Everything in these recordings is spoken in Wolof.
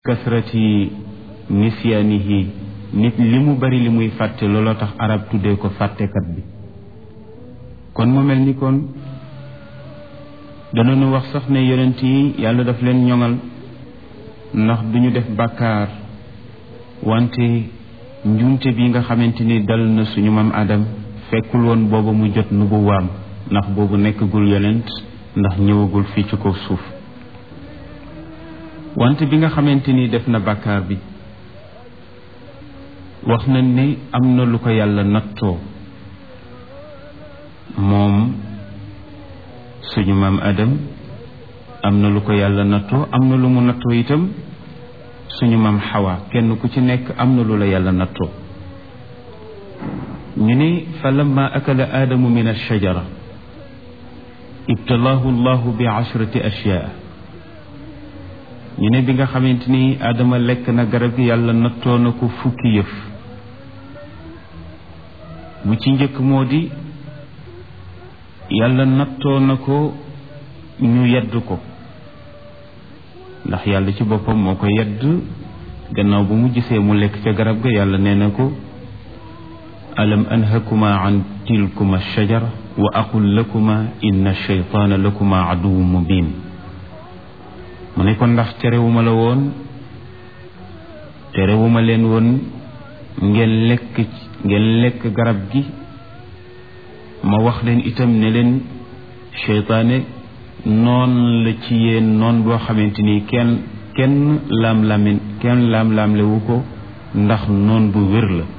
kasrati nisyaanihi nit li mu bari li muy fàtte looloo tax arab tuddee ko fàttekat bi kon mu mel ni kon danañu wax sax ne yonent yi yàlla daf leen ñoŋal ndax duñu def bàkkaar wante njuumte bi nga xamante ni dal na suñu maam Adam fekkul woon booba mu jot nubuwaam ndax boobu nekkagul yonent ndax ñëwagul fii ci kaw suuf wante bi nga xamante ni def na bàkkaar bi wax na ne am na lu ko yàlla nattoo moom suñu maam Adam am na lu ko yàlla nattoo am na lu mu nattoo itam suñu maam Xawa kenn ku ci nekk am na lu la yàlla nattoo ñu ne fa lamma akala aadamu min alshajara ibtalaahu llahu bi ashrati ashyaa ñu ne bi nga xamante ni aadama lekk na garab gi yàlla nattoo na ko fukki yëf bu ci njëkk moo di yàlla nattoo na ko ñu yedd ko ndax yàlla ci boppam moo ko yedd gannaaw bu mu gisee mu lekk ca garab ga yàlla nee na ko alam anhakuma an tilkuma shajara wa aqul lakuma inna shaytaana lakuma aduwu mubin mu ne ko ndax terewuma la woon terewuma leen woon ngeen lekk ngeen lekk garab gi ma wax leen itam ne leen seytaane noon la ci yéen noon boo xamante ni kenn kenn laam-laamin kenn laam-laamlewu ko ndax noon bu wér la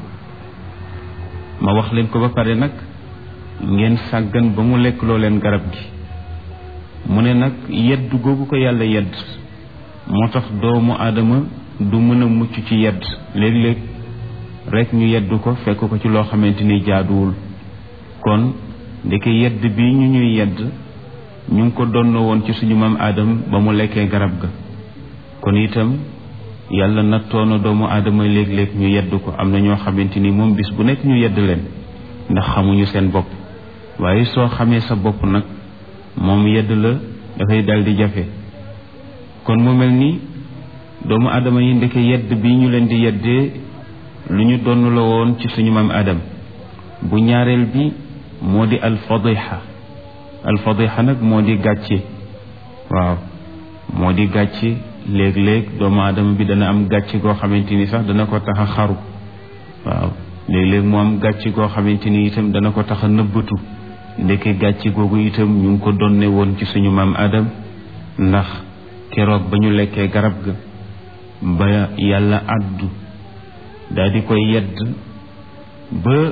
ma wax leen ko ba pare nag ngeen sàggan ba mu lekk loo leen garab gi mu ne nag yedd googu ko yàlla yedd moo tax doomu aadama du mën a mucc ci yedd léeg-léeg rek ñu yedd ko fekk ko ci loo xamante ni jaaduwul kon ndeke yedd bi ñu ñuy yedd ñu ngi ko donn woon ci suñu maam aadam ba mu lekkee garab ga kon itam yàlla nattoona doomu aadama léeg-léeg ñu yedd ko am na ñoo xamante ni moom bis bu nekk ñu yedd leen ndax xamuñu seen bopp waaye soo xamee sa bopp nag moom yedd la dafay dal di jafe kon mu mel ni doomu aadama yi ndeke yedd bi ñu leen di yeddee lu ñu donn la woon ci suñu maam aadam bu ñaareel bi moo di alfadiha alfadiha nag moo di gàcce waaw moo di gàcce léeg-léeg doomu aadama bi dana am gàcce goo xamante ni sax dana ko tax a xaru waaw léeg-léeg mu am gàcce goo xamante ni itam dana ko tax a nëbbatu ndeke gàcce googu itam ñu ngi ko donne woon ci suñu maam Adam ndax keroog ba ñu lekkee garab ga ba yàlla àddu daal di koy yedd ba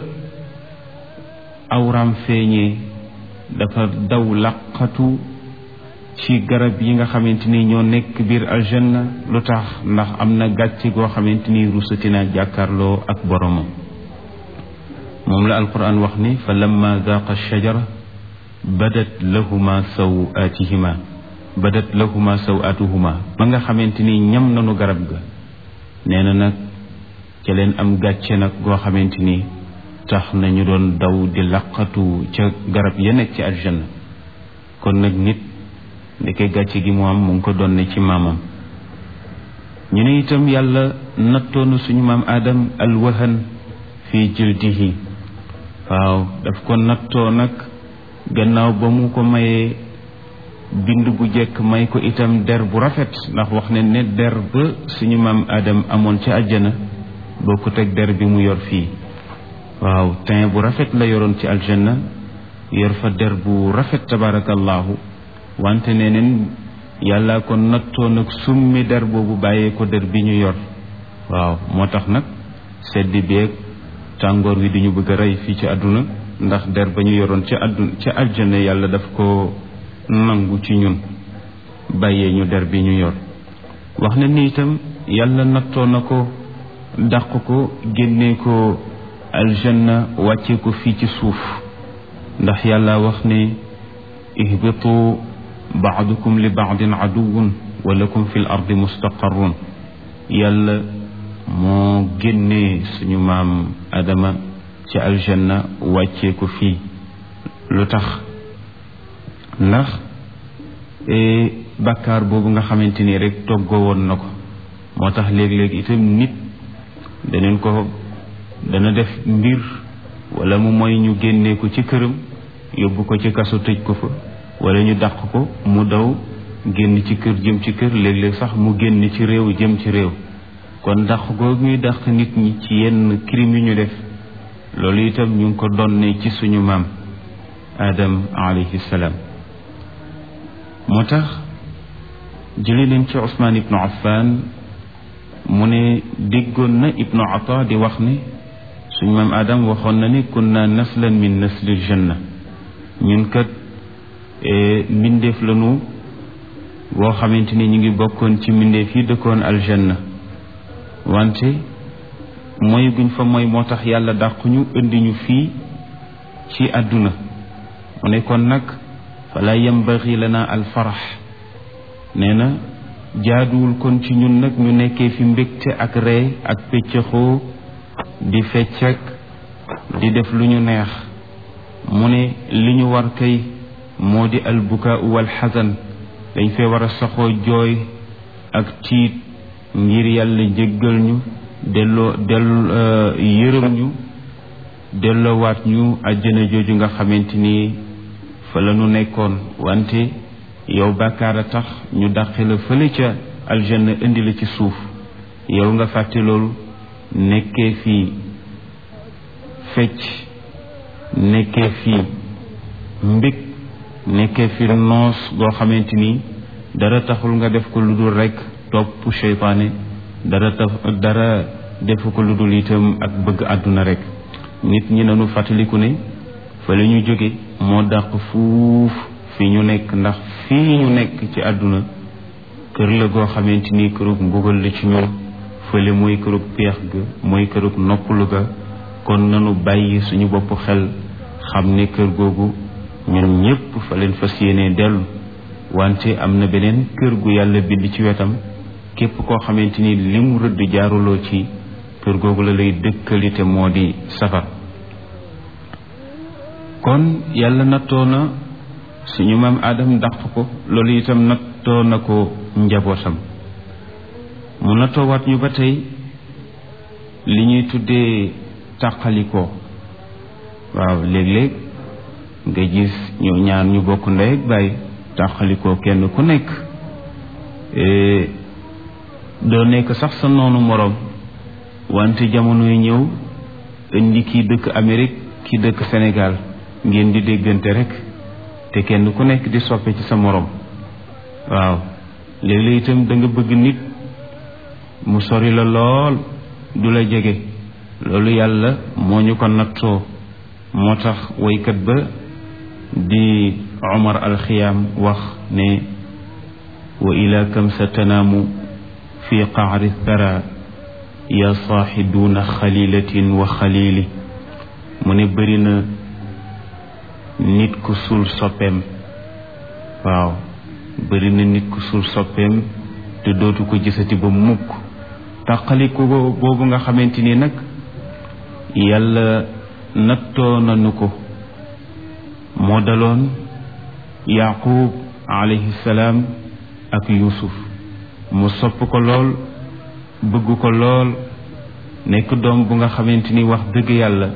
awram feeñee dafa daw laqatu ci garab yi nga xamante ni ñoo nekk biir aljanna lu tax ndax am na gàcce goo xamante ni rusati na jàkkaarloo ak boromam moom la alquran wax ni fa lamma daaqa shajara badat lahuma sawaatihima badat lahuma sawaatuhuma ba nga xamante ni ñam nanu garab ga nee na nag ca leen am gàcce nag goo xamante ni tax nañu doon daw di laqatu ca garab ya nekk ci aljanna kon nag nit ndeke gàcce gi mu am mu ngi ko doon ne ci maamam ñu ne itam yàlla nattoonu suñu maam Adam alwahan fi jildihi waaw daf ko nattoo nag gannaaw ba mu ko mayee bind bu jekk may ko itam der bu rafet ndax wax ne ne der ba suñu maam Adam amoon ca àjjana bokkut ak der bi mu yor fii waaw teint bu rafet la yoroon ci aljanna yor fa der bu rafet tabarakallahu wante neneen yàlla ko nattoo nag summi der boobu bàyyee ko der bi ñu yor waaw moo tax nag seddi beeg tàngoor wi di ñu bëgg a rey fii ci àdduna ndax der ba ñu yoroon ca àdduna ca aljana yàlla daf ko nangu ci ñun bàyyee ñu der bi ñu yor wax na ni itam yàlla nattoo na ko dàq ko génnee ko aljanna wàccee ko fii ci suuf ndax yàlla wax ne ihbitu baadukum li baadin aduwun wa lakum fi l ardi mustaqarrun yàlla moo génnee suñu maam adama ci aljanna wàccee ko fii lu tax ndax bàkkaar boobu nga xamante ni rek toggoo woon na ko moo tax léeg-léeg itam nit daneen ko dana def mbir wala mu mooy ñu génnee ko ci këram yóbbu ko ci kaso tëj ko fa wala ñu dàq ko mu daw génn ci kër jëm ci kër léeg-léeg sax mu génn ci réew jëm ci réew kon dàq googu ñuy dàq nit ñi ci yenn crime yu ñu def loolu itam ñu ngi ko donne ci suñu maam Adam alayhi salaam moo tax jële leen ci Ousmane ibnu Affan mu ne déggoon na ibnu Ata di wax ne suñu maam Adam waxoon na ne kunna naslan min naslil janna ñun kat mbindeef lañu boo xamante ni ñu ngi bokkoon ci mbindeef yi dëkkoon aljanna wante mooy guñ fa mooy moo tax yàlla dàquñu indi ñu fii ci àdduna mu ne kon nag fala yambaxi lana alfarax nee na jaaduwul kon ci ñun nag ñu nekkee fi mbégte ak ree ak pëccëxoo di feccak di def lu ñu neex mu ne li ñu war kay moo di albukaa wal xasan dañ fee war a saxoo jooy ak tiit ngir yàlla jéggal ñu delloo dell yërëm ñu delloowaat ñu àjjana jooju nga xamante ni fa la ñu nekkoon wante yow bàkkaar a tax ñu dàqe la fële ca aljanna indi la ci suuf yow nga fàtte loolu nekkee fii fecc nekkee fii mbég nekkee fi noos goo xamante ni dara taxul nga def ko lu dul rekk topp seytaane dara taf dara defu ko lu dul itam ak bëgg àdduna rekk nit ñi nanu fàttaliku ne fa la ñu jóge moo dàq fuuf fi ñu nekk ndax fii ñu nekk ci àdduna kër la goo xamante ni kërug mbugal la ci ñun fële mooy kërug peex ga mooy kërug noppalu ga kon nanu bàyyi suñu bopp xel xam ne kër googu ñun ñépp fa leen fas yéenee dellu wante am na beneen kër gu yàlla bind ci wetam képp koo xamante ni li mu rëdd jaaruloo ci kër googu la lay dëkkalite moo di safar kon yàlla nattoo na suñu maam aadam dàq ko loolu itam nattoo na ko njabootam mu nattoowaat ñu ba tey li ñuy tuddee tàqalikoo waaw léeg-léeg nga gis ñoo ñaar ñu bokk ndey ak baay tàqalikoo kenn ku nekk doo nekk sax sa noonu moroom wante jamonoy ñëw indi kii dëkk Amérique kii dëkk Sénégal ngeen di déggante rek te kenn ku nekk di soppe ci sa moroom waaw léeg-léeg itam da nga bëgg nit mu sori la lool du la jege loolu yàlla moo ñu ko nattoo moo tax woykat ba di Omar alxiyaam wax ne wa ila kam sa tanaamu fi qaari thara ya saaxi duuna xalilatin wa xalili mu ne bëri na nit ku suul soppeem waaw bëri na nit ku suul soppeem te dootu ko gisati ba mukk tàqaliku boobu nga xamante ni nag yàlla nattoo nanu ko moo daloon yaqub alayhi salaam ak yusuf mu sopp ko lool bëgg ko lool nekk doom bu nga xamante ni wax dëgg yàlla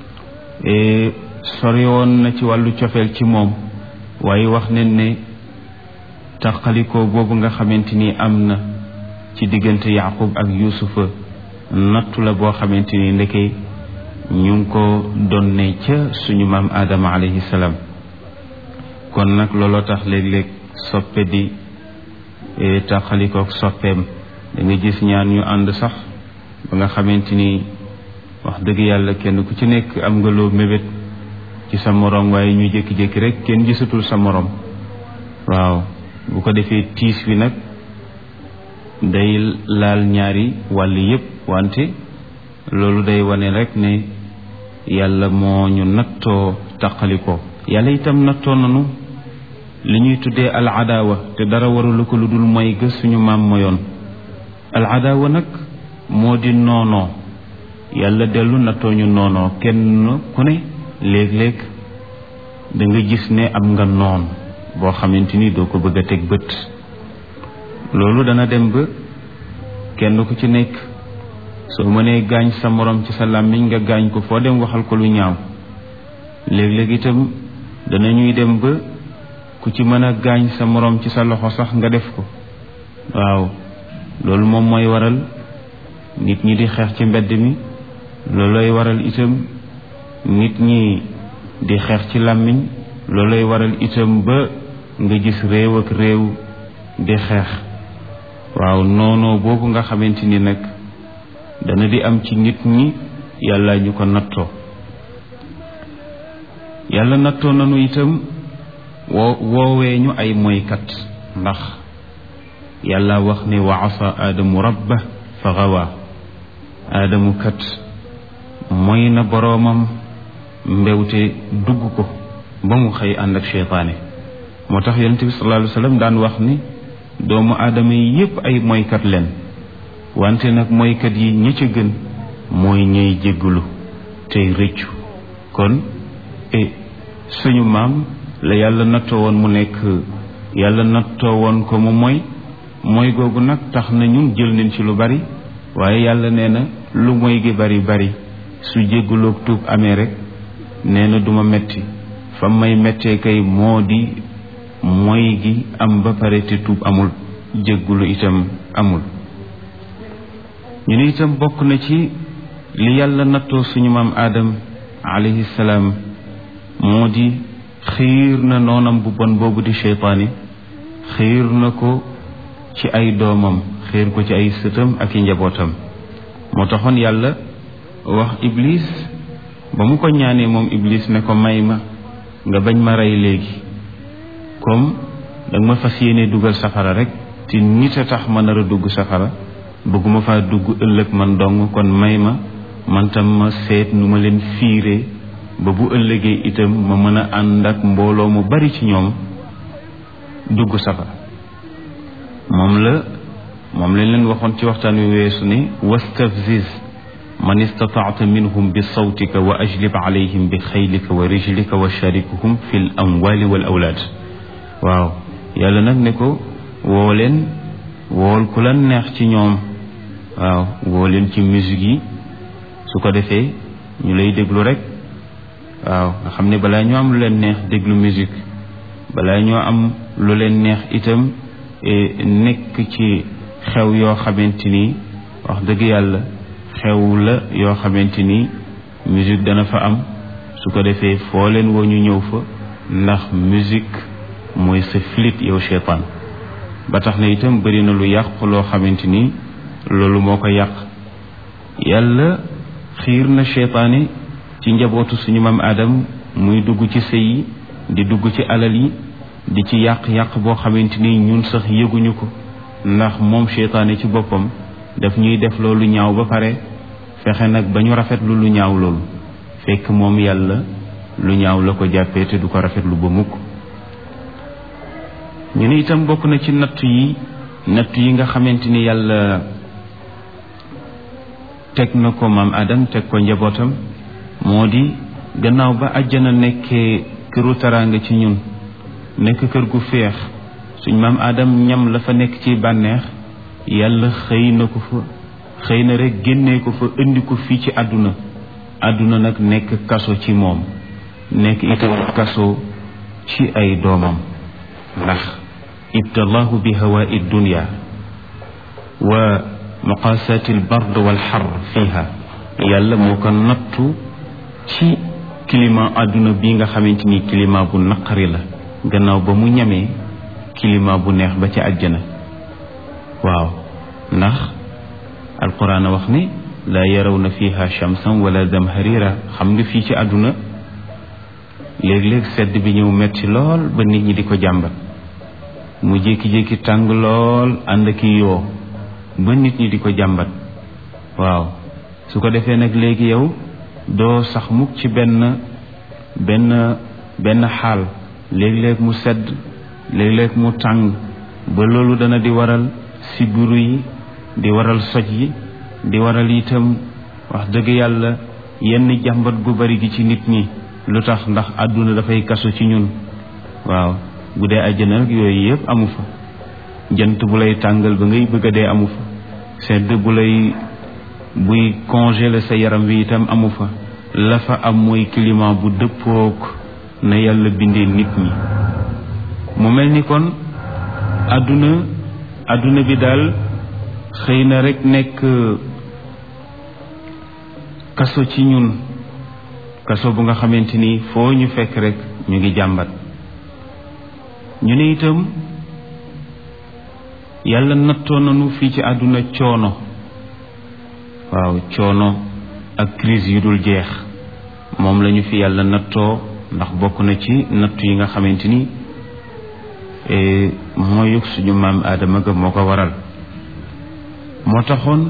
sori woon na ci wàllu cofeel ci moom waaye wax nen ne taqalikoo boobu nga xamante ni am na ci diggante yaqub ak yusufa nattu la boo xamante ni ndeke ñu ngi ko donne ca suñu maam aadama alayhi salaam kon nag looloo tax léeg-léeg soppe di tàqalikook soppeem da nga gis ñaan ñu ànd sax ba nga xamante ni wax dëgg yàlla kenn ku ci nekk am nga loo mébét ci sa moroom waaye ñu jékki-jékki rek kenn gisatul sa moroom waaw bu ko defee tiis wi nag day laal ñaari wàll yépp wante loolu day wane rek ne yàlla moo ñu nattoo taqalikoo yàlla itam nattoo nanu li ñuy tuddee al adaawa te dara warulu ko lu dul mooy gës suñu maam moyoon al adaawa nag moo di noonoo yàlla dellu nattoo ñu noonoo kenn ku ne léeg-léeg da nga gis ne am nga noon boo xamante ni doo ko bëgg a teg bët loolu dana dem ba kenn ku ci nekk soo mënee gaañ sa morom ci sa làmmiñ nga gaañ ko foo dem waxal ko lu ñaaw léeg-léeg itam danañuy dem ba ku ci mën a gaañ sa morom ci sa loxo sax nga def ko waaw loolu moom mooy waral nit ñi di xeex ci mbedd mi loolooy waral itam nit ñi di xeex ci làmmiñ loolooy waral itam ba nga gis réew ak réew di xeex waaw noonoo boobu nga xamante ni nag dana di am ci nit ñi yàlla ñu ko nattoo yàlla nattoo nanu itam woo woowee ñu ay moykat ndax yàlla wax ne wa asa aadamu rabba fa gawa aadamu kat mooy na boroomam mbewte dugg ko ba mu xëy ànd ak cheytaane moo tax yonente bi sallallahu alayhi wa sallam daan wax ni doomu aadama yi yépp ay moykat leen wante nag moykat yi ñi ca gën mooy ñëy jéggalu tey rëccu kon e suñu maam la yàlla nattoo woon mu nekk yàlla nattoo woon ko mu mooy mooy googu nag tax na ñun jël nañ ci lu bari waaye yàlla nee na lu mooy gi bari bari su jéggaloog tuub amee rek nee na duma metti fa may mettee kay moo di mooy gi am ba pare te tuub amul jéggulu itam amul ñu ne itam bokk na ci li yàlla nattoo suñu maam aadam alayhi salaam moo di xiir na noonam bu bon boobu di cheytaani xiir na ko ci ay doomam xiir ko ci ay sëtam ak i njabootam moo taxoon yàlla wax iblis ba mu ko ñaanee moom iblis ne ko may ma nga bañ ma rey léegi comme danga ma fas yéene dugal safara rek te nit a tax ma nar a dugg safara bëgguma faa dugg ëllëg man dong kon may ma man tam ma seet nu ma leen fiire ba bu ëllëgee itam ma mën a ànd ak mbooloo mu bari ci ñoom dugg safara moom la moom lañ leen waxoon ci waxtaan wi weesu ne wastafziz man istataata minhum bi sawtika wa ajlib alayhim bi xaylika wa rijlika wa sharikuhum fi l amwali wal awlaad waaw yàlla nag ne ko woo leen wool ku la neex ci ñoom waaw woo leen ci musique yi su ko defee ñu lay déglu rek waaw nga xam ne balaa ñoo am lu leen neex déglu musique balaa ñoo am lu leen neex itam nekk ci xew yoo xamante ni wax dëgg yàlla xew la yoo xamante ni musique dana fa am su ko defee foo leen woo ñu ñëw fa ndax musique mooy sa flit yow cheytaan ba tax na itam bëri na lu yàqu loo xamante ni loolu moo ko yàq yàlla xiir na cheytaane ci njabootu suñu maam Adam muy dugg ci sëy yi di dugg ci alal yi di ci yàq-yàq boo xamante ni ñun sax yëguñu ko ndax moom cheytaane ci boppam daf ñuy def loolu ñaaw ba pare fexe nag ba ñu rafetlu lu ñaaw loolu fekk moom yàlla lu ñaaw la ko jàppee te du ko rafetlu ba mukk ñu ne itam bokk na ci nattu yi nattu yi nga xamante ni yàlla teg na ko maam Adam teg ko njabootam moo di gannaaw ba àjjana nekkee këru taraanga ci ñun nekk kër gu féex suñ maam Adam ñam la fa nekk ci bànneex yàlla xëy na ko fa xëy na rek génnee ko fa indi ko fii ci àdduna àdduna nag nekk kaso ci moom nekk itam kaso ci ay doomam ndax ibtalaahu bi hawaa'i dunya wa muqaasaati albard walxar fiha yàlla moo ko nattu ci climat àdduna bi nga xamante ni climat bu naqari la gannaaw ba mu ñamee climat bu neex ba ca àjjana waaw ndax alquran a wax ne laa yarawna fiha shamsan wala zamharira xam nga fii ci àdduna léeg-léeg sedd bi ñëw metti lool ba nit ñi di ko jàmbat mu jékki-jékki tàng lool ànd ak yoo ba nit ñi di ko jàmbat waaw su ko defee nag léegi yow doo sax mukk ci benn benn benn xaal léeg-léeg mu sedd léeg-léeg mu tàng ba loolu dana di waral sibbiru yi di waral soj yi di waral itam wax dëgg yàlla yenn jàmbat gu bari gi ci nit ñi lu tax ndax àdduna dafay kaso ci ñun waaw bu dee àjjana nag yooyu yëpp amu fa jant bu lay tàngal ba ngay bëgg a dee amu fa sedd bu lay buy congeler sa yaram wi itam amu fa la fa am mooy climat bu dëppook na yàlla bindee nit ñi mu mel ni kon àdduna àdduna bi daal xëy na rek nekk kaso ci ñun kaso bu nga xamante ni foo ñu fekk rek ñu ngi jàmbat ñu ne itam yàlla nattoo nañu fii ci àdduna coono waaw coono ak crise yu dul jeex moom lañu fi yàlla nattoo ndax bokk na ci nattu yi nga xamante ni mooy suñu maam aadama ga moo ko waral moo taxoon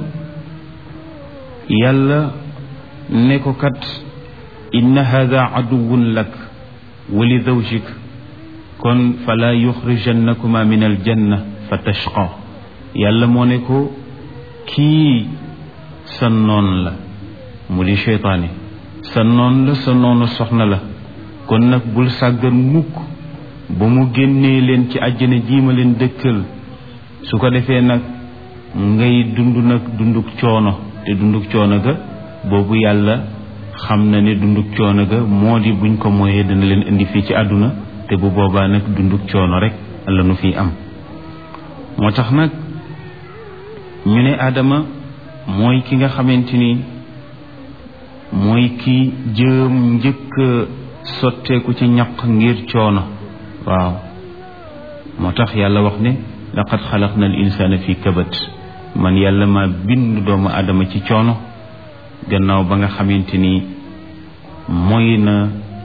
yàlla ne ko kat inna hada aduwun lak wa li zawjik kon fala yuxrijannakuma min aljanna fa tashqa yàlla moo ne ko kii sa noon la mu di cheytaane sa noon la sa noonu soxna la kon nag bul sàggan mukk ba mu génnee leen ci àjjana jiima leen dëkkal su ko defee nag ngay dund nag dunduk coono te dunduk coono ga boobu yàlla xam na ne dunduk coono ga moo di buñ ko mooyee dana leen indi fii ci àdduna te bu boobaa nag dunduk coono rek la nu fiy am moo tax nag ñu ne Adama mooy ki nga xamante ni mooy ki jëm njëkk sotteeku ci ñaq ngir coono waaw moo tax yàlla wax ne laqad xalaqna al insana fi kabat man yàlla ma bind doomu Adama ci coono gannaaw ba nga xamante ni mooy na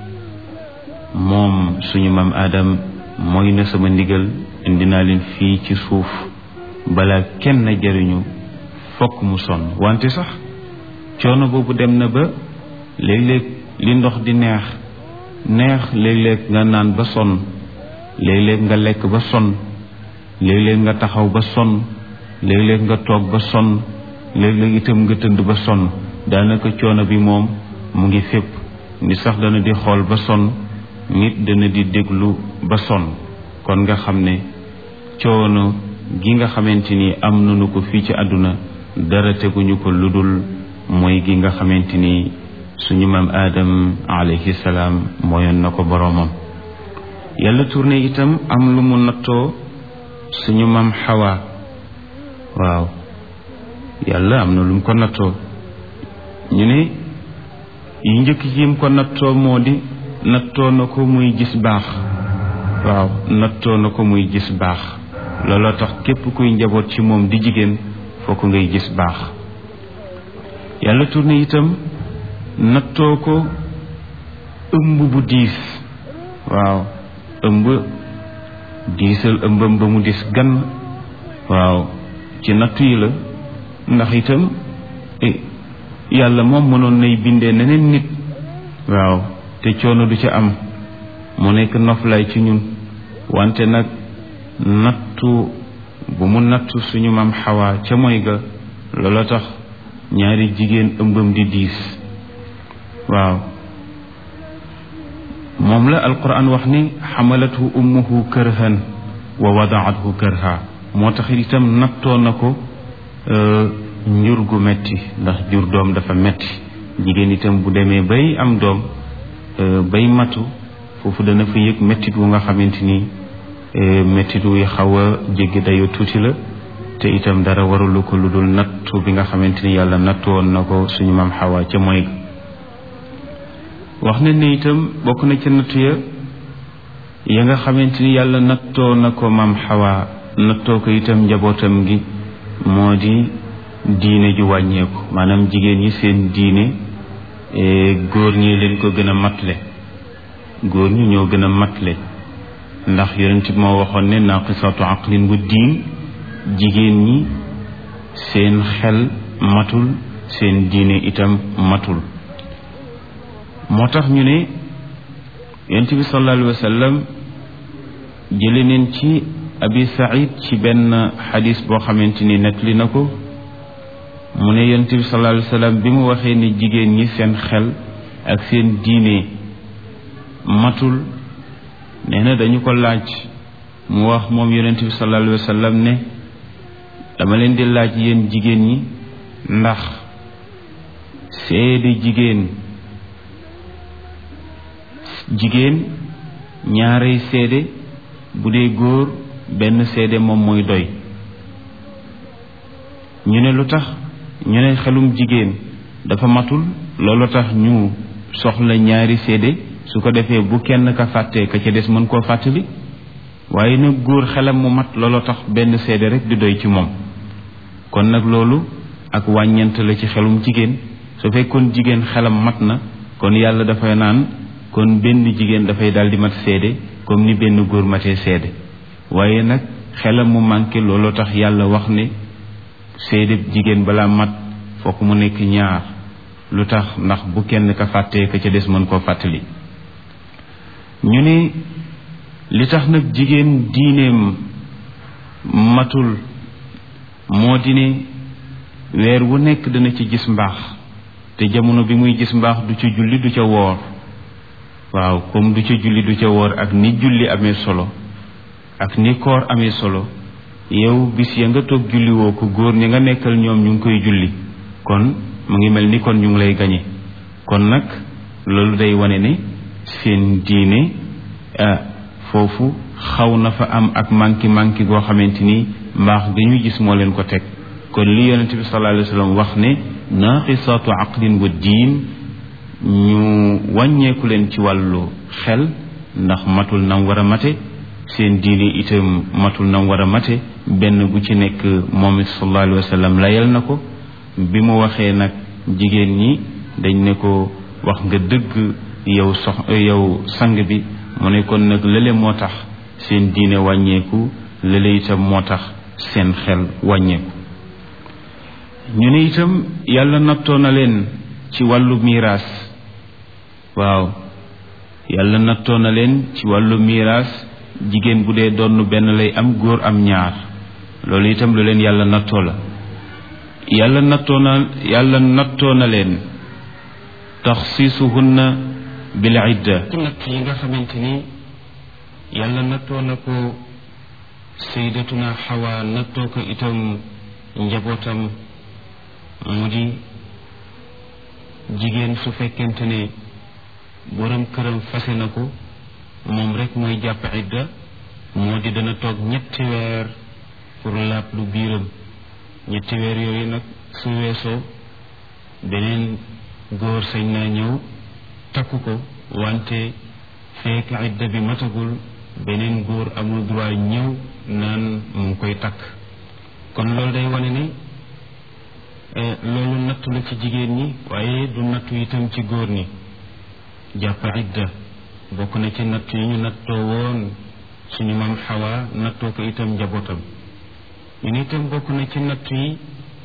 moom suñu maam Adam mooy na sama ndigal indi naa leen fii ci suuf balaa kenn jariñu fokk mu sonn wante sax coono boobu dem na ba léeg-léeg li ndox di neex neex léeg-léeg nga naan ba sonn léeg-léeg nga lekk ba sonn léeg-léeg nga taxaw ba sonn léeg-léeg nga toog ba sonn léeg-léeg itam nga tënd ba sonn daanaka coono bi moom mu ngi fépp ni sax dana di xool ba sonn nit dana di déglu ba sonn kon nga xam ne coono gi nga xamante ni am nañu ko fii ci àdduna dara teguñu ko lu dul mooy gi nga xamante ni suñu maam aadam alayhi salaam mooyoon na ko boroomam yàlla tourné itam am lu mu nattoo suñu maam xawa waaw yàlla am na lu mu ko nattoo ñu ne yi njëkk yim ko nattoo moo di nattoo na ko muy gis baax waaw nattoo na ko muy gis baax looloo tax képp kuy njaboot ci moom di jigéen fokk ngay gis baax yàlla tourné itam nattoo ko ëmb bu diis waaw ëmb diisal ëmbam ba mu dis gan waaw ci nattu yi la ndax itam yàlla moom mënoon nay bindee neneen nit waaw te coono du ca am mu nekk noflaay ci ñun wante nag nattu bu mu nattu suñu maam xawaa ca moy ga loola tax ñaari jigéen ëmbam di diis waaw moom la alquran wax ni xamalathu ummuhu kërhan wa wadaathu kërha moo tax itam nattoo na ko njur gu metti ndax jur doom dafa metti jigéen itam bu demee bay am doom bay matu foofu dana fa yëg mettit wu nga xamante ni mettit wuy xaw a jéggi dayo tuuti la te itam dara warulu ko lu dul nattu bi nga xamante ni yàlla nattu woon na ko suñu maam xawa ca mooy wax na ne itam bokk na ca nattu ya ya nga xamante ni yàlla nattoo na ko maam xawa nattoo ko itam njabootam gi moo di diine ju wàññeeku maanaam jigéen ñi seen diine góor ñi leen ko gën a matle góor ñi ñoo gën a matle ndax yonent bi moo waxoon ne naqisatu aqlin bu diin jigéen ñi seen xel matul seen diine itam matul moo tax ñu ne yonent bi sallallahu alayhi wa sallam jële neen ci abi saïd ci benn xadis boo xamante ni nettali na ko mu ne yonent bi sallallahu alayhi wa sallam bi mu waxee ni jigéen ñi seen xel ak seen diine matul nee na dañu ko laaj mu wax moom yonent bi sallallahu alayhi wa sallam ne dama leen di laaj yéen jigéen ñi ndax seede jigéen jigéen ñaarey seede bu dee góor benn seede moom mooy doy ñu ne lu tax ñu ne xelum jigéen dafa matul loolu tax ñu soxla ñaari seede su ko defee bu kenn ka fàttee ka ca des mën koo fàttali waaye nag góor xelam mu mat loolu tax benn seede rek di doy ci moom kon nag loolu ak wàññent la ci xelum jigéen su fekkoon jigéen xelam mat na kon yàlla dafay naan kon benn jigéen dafay daal di mat seede comme ni benn góor matee seede waaye nag xelam mu manqué looloo tax yàlla wax ne seede jigéen balaa mat fokk mu nekk ñaar lu tax ndax bu kenn ka fàttee ka ca des mën koo fàttali ñu ne li tax nag jigéen diineem matul moo di ne weer wu nekk dana ci gis mbaax te jamono bi muy gis mbaax du ca julli du ca woor waaw comme du ca julli du ca woor ak ni julli amee solo ak ni koor amee solo yow bis ya nga toog julli woo ko góor ñi nga nekkal ñoom ñu ngi koy julli kon mu ngi mel ni kon ñu ngi lay gañe kon nag loolu day wane ne seen diine foofu xaw na fa am ak manki manki goo xamante ni mbaax gi ñu gis moo leen ko teg kon li yonent bi sallallahu alayhi wa sallam wax ne naaqisaatu aqlin wa diin ñu wàññeeku leen ci wàllu xel ndax matul nam war a mate seen diine itam matul nam war a mate benn bu ci nekk moom it sallallahu alayhi wa sallam layal na ko bi mu waxee nag jigéen ñi dañ ne ko wax nga dëgg yow sox yow sang bi mu ne kon nag lële moo tax seen diine wàññeeku lële itam moo tax seen xel wàññeeku ñu ne itam yàlla nattoo na leen ci wàllu miiraas waaw yàlla nattoo na leen ci wàllu miiraas jigéen bu dee donn benn lay am góor am ñaar loolu itam lu leen yàlla nattoo la yàlla nattoo na yàlla nattoo na leen taxsiisuhunna bil idda ci natt yi nga xamante ni yàlla nattoo na ko saydatuna xawa nattoo ko itam njabootam mu di jigéen su fekkente ne borom këram fase na ko moom rek mooy jàpp idda moo di dana toog ñetti weer pour laab lu biiram ñetti weer yooyu nag su weesoo beneen góor sañ naa ñëw takku ko wante fekk idda bi matagul beneen góor amul droit ñëw naan mu ngi koy takk kon loolu day wane ne loolu nattu la ci jigéen ñi waaye du nattu itam ci góor ñi jàpp idda bokk na ci natt yi ñu nattoo woon suñu maam xawa nattoo ko itam njabootam ñu ne itam bokk na ci natt yi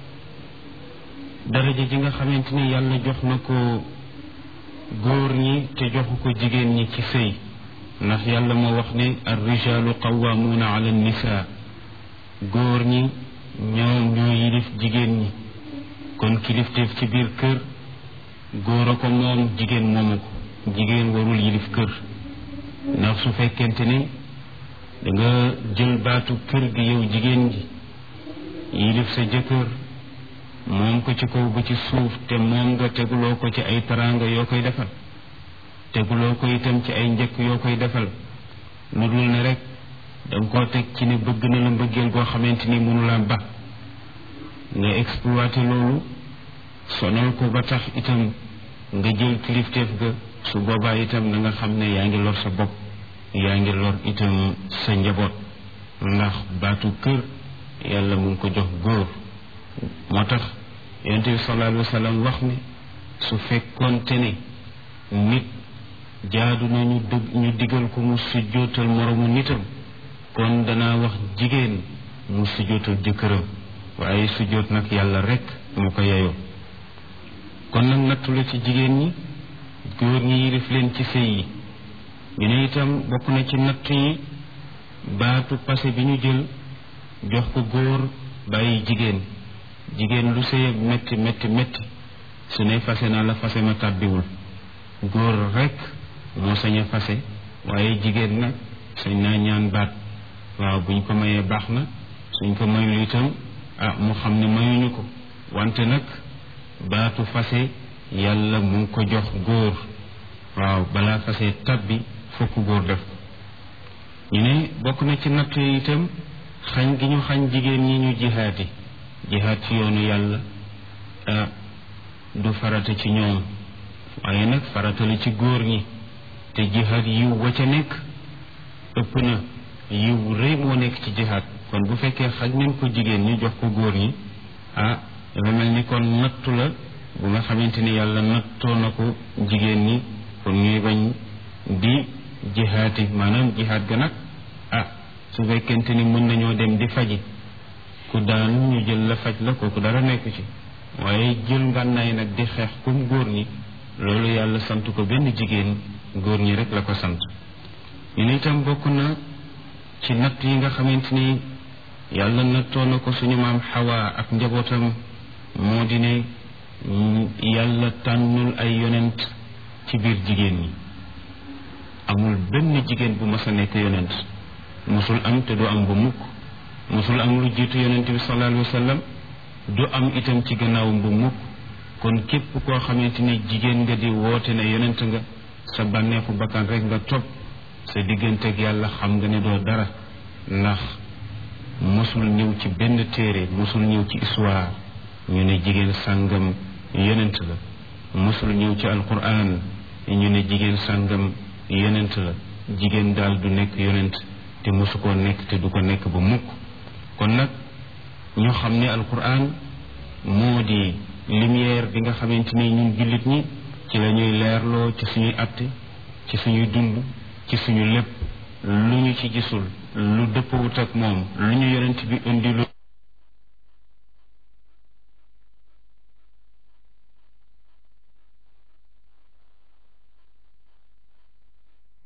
daraja ji nga xamante ni yàlla jox na ko góor ñi te joxu ko jigéen ñi ci sëy ndax yàlla moo wax ne ar rijaalu qawwaamuuna ala nisaa góor ñi ñoom ñoo yilif jigéen ñi kon kilifteef ci biir kër góor a ko moom jigéen moomu ko jigéen warul yilif kër ndax su fekkente ne da nga jël baatu kër gi yow jigéen gi yilif sa jëkkër moom ko ci kaw ba ci suuf te moom nga teguloo ko ci ay taraanga yoo koy defal teguloo ko itam ci ay njëkk yoo koy defal lu dul ne rek danga koo teg ci ne bëgg na la mbëggeel goo xamante ni mënu la ba nga exploité loolu sonal ko ba tax itam nga jël kilifteef ga su boobaa itam na nga xam ne yaa ngi lor sa bopp yaa ngi lor itam sa njaboot ndax baatu kër yàlla mu ngi ko jox góor moo tax yonent bi sallallahu alayhi wa sallam wax ne su fekkoonte ne nit jaadu na ñu dëgg ñu digal ko mu sujjootal moromu nitam kon danaa wax jigéen mu sujjootal jëkkëram waaye sujjoot nag yàlla rek mu ko yeyoo kon nag nattu la ci jigéen ñi góor ñi yilif leen ci sëy yi ñu ne itam bokk na ci natt yi baatu passé bi ñu jël jox ko góor bàyyi jigéen jigéen lu sëy métti métti métti su ne fase naa la fase ma tàbbiwul góor rek moo sañ a fase waaye jigéen nag sañ naa ñaan baat waaw buñ ko mayee baax na suñ ko mayul itam ah mu xam ne mayuñu ko wante nag baatu fase yàlla mu ngi ko jox góor waaw balaa fase tabbi fokk góor def ko ñu ne bokk na ci natt yi itam xañ gi ñu xañ jigéen ñi ñu jihaati jihaat ci yoonu yàlla du farata ci ñoom waaye nag farata la ci góor ñi te jihaat yiw wa ca nekk ëpp na yiw rëy moo nekk ci jihaat kon bu fekkee xaj nañ ko jigéen ñi jox ko góor ñi ah dafa mel ni kon nattu la bu nga xamante ni yàlla nattoo na ko jigéen ñi kon ñuy bañ di jihaati maanaam jihaat ga nag ah su fekkente ni mën nañoo dem di faji ku daan ñu jël la faj la kooku dara nekk ci waaye jël ngànnaay nag di xeex comme góor ñi loolu yàlla sant ko benn jigéen góor ñi rek la ko sant ñu ne itam bokk na ci natt yi nga xamante ni yàlla nattoo na ko suñu maam xawaa ak njabootam moo di ne yàlla tànnul ay yonent ci biir jigéen ñi amul benn jigéen bu mas a nekk yonent musul am te du am bu mukk musul am lu jiitu yonent bi sallallahu alayhi wa sallam du am itam ci gannaawam bu mukk kon képp koo xamante ni jigéen nga di woote ne yonent nga sa bànneexu bakkan rek nga topp sa digganteeg yàlla xam nga ne doo dara ndax mosul ñëw ci benn téere mosul ñëw ci histoire ñu ne jigéen sàngam yonent la mosul ñëw ci alquran ñu ne jigéen sàngam yonent la jigéen daal du nekk yonent te mosu koo nekk te du ko nekk ba mukk kon nag ñu xam ne alquran moo di lumière bi nga xamante ni ñun jullit ñi ci la ñuy leerloo ci suñuy atte ci suñuy dund ci suñu lépp lu ñu ci gisul lu dëppawut ak moom lu ñu yonent bi indi lu